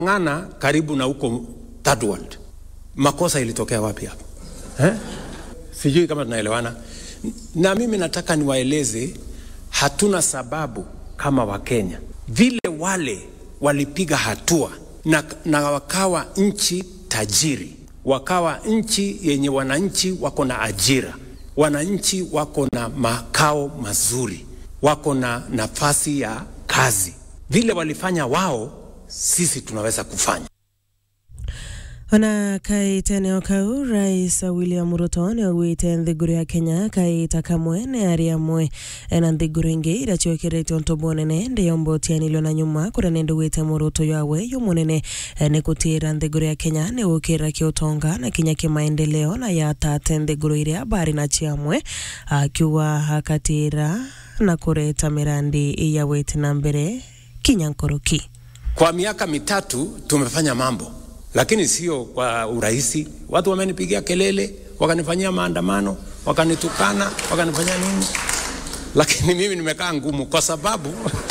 ng'ana karibu na huko third world. Makosa ilitokea wapi hapo eh? Sijui kama tunaelewana. Na mimi nataka niwaeleze, hatuna sababu kama Wakenya vile wale walipiga hatua na, na wakawa nchi tajiri, wakawa nchi yenye wananchi wako na ajira, wananchi wako na makao mazuri, wako na nafasi ya kazi. Vile walifanya wao, sisi tunaweza kufanya. ona kaiteneo kau rais william ruto nä augwite nthiguru ya kenya kaita kamwe nä ari amwe na nthiguru ingä ira ciåkä ntombo nene ndä yombotianilio na nyuma kå rä a nä ndå gwä te må rå yawe yu må nene nä gå tä ra nthiguru ya kenya nä gå kä ra kä å tonga na kinya kä maendeleo na yatate nthiguru iria bari na ciamwe akiuga akatä ra na kå reta mä randi ya wä na mbere kinya nkoroki Kwa miaka mitatu tumefanya mambo, lakini sio kwa urahisi. Watu wamenipigia kelele, wakanifanyia maandamano, wakanitukana, wakanifanyia nini, lakini mimi nimekaa ngumu kwa sababu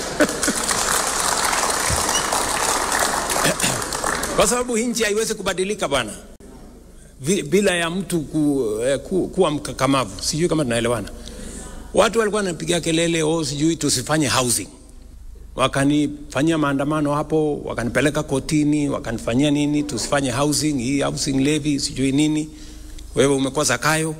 kwa sababu hii nchi haiwezi kubadilika bwana, Vi- bila ya mtu ku, eh, ku, kuwa mkakamavu. Sijui kama tunaelewana. Watu walikuwa wanapigia kelele, oh, sijui tusifanye housing wakanifanyia maandamano hapo, wakanipeleka kotini, wakanifanyia nini, tusifanye housing hii housing levy sijui nini. Wewe umekuwa Zakayo.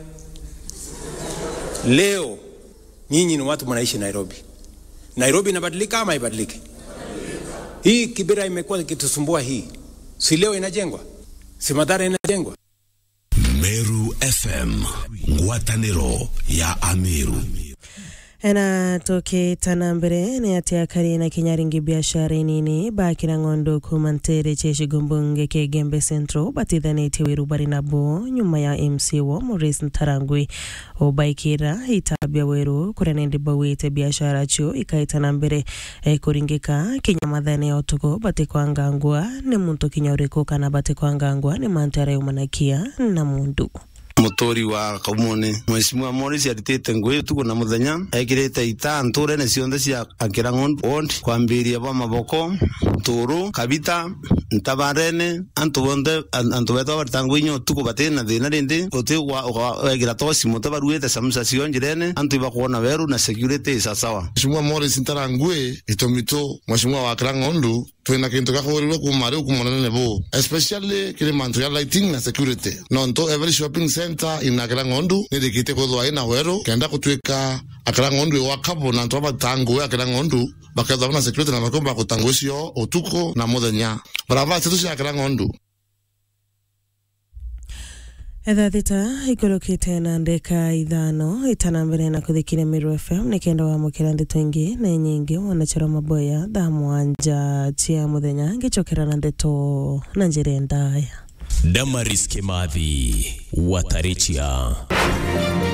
Leo nyinyi ni watu mnaishi Nairobi. Nairobi inabadilika ama haibadiliki? Hii Kibera imekuwa ikitusumbua hii, si leo inajengwa, si Mathare inajengwa. Meru FM ngwatanĩro ya Ameru ena tũkĩtana mbere nĩ atĩ akari na kinyaringi biashara nini bakĩra ng'ondo kuma ntere cheshigo mbunge kĩa Gembe Central batithanĩtie wĩru barĩ nabo nyuma ya MC wo Maurice Ntarangwi ũbaikĩra itabia wĩru kũrĩa nĩ ndibawĩte biashara cio ikaitana mbere eh, kũringĩka kinya mathene ya ũtukũ batĩ kwangangwa nĩ muntu kinya ũrĩkũ kana batĩ kwangangwa nĩ mantu arayumanakia na mundu mutori wa kaumoni mweshimiwa Morris aritite ngui tuko na muthenya ekirite ita nturene cionthe cia akira ward kwambiria bwa maboko turu kabita ntabarene antu bonthe an- antu betwa baritangu inyo tuko batiri na thina rindi uti wegira tosi mute baruite samusa cio njirene antu ibakuona beru na security isa sawa Mheshimiwa Morris Ntarangwi itomito Mheshimiwa wa Kirangondu twina kintu gakurirwe kuma riu kuma nene bu especially kiri mantu ya lighting na security nonto every shopping center ina Kirangondu nirikite kuthwa ina weru kenda gutwika Akirangondu iwa kapo na ntu abatangu Akirangondu bakethwa na security na bakomba kutangu cio utuku na muthenya barabara citu cia Akirangondu etha thita ikorokite na ndeka ithano itana mbere na kuthikire Miru FM nikenda wamukira ndeto ingi na nyingi wanachora maboya thaa mwanja cia muthenya ngicokera na ndeto na njira ndaya Damaris Kimathi Watarichia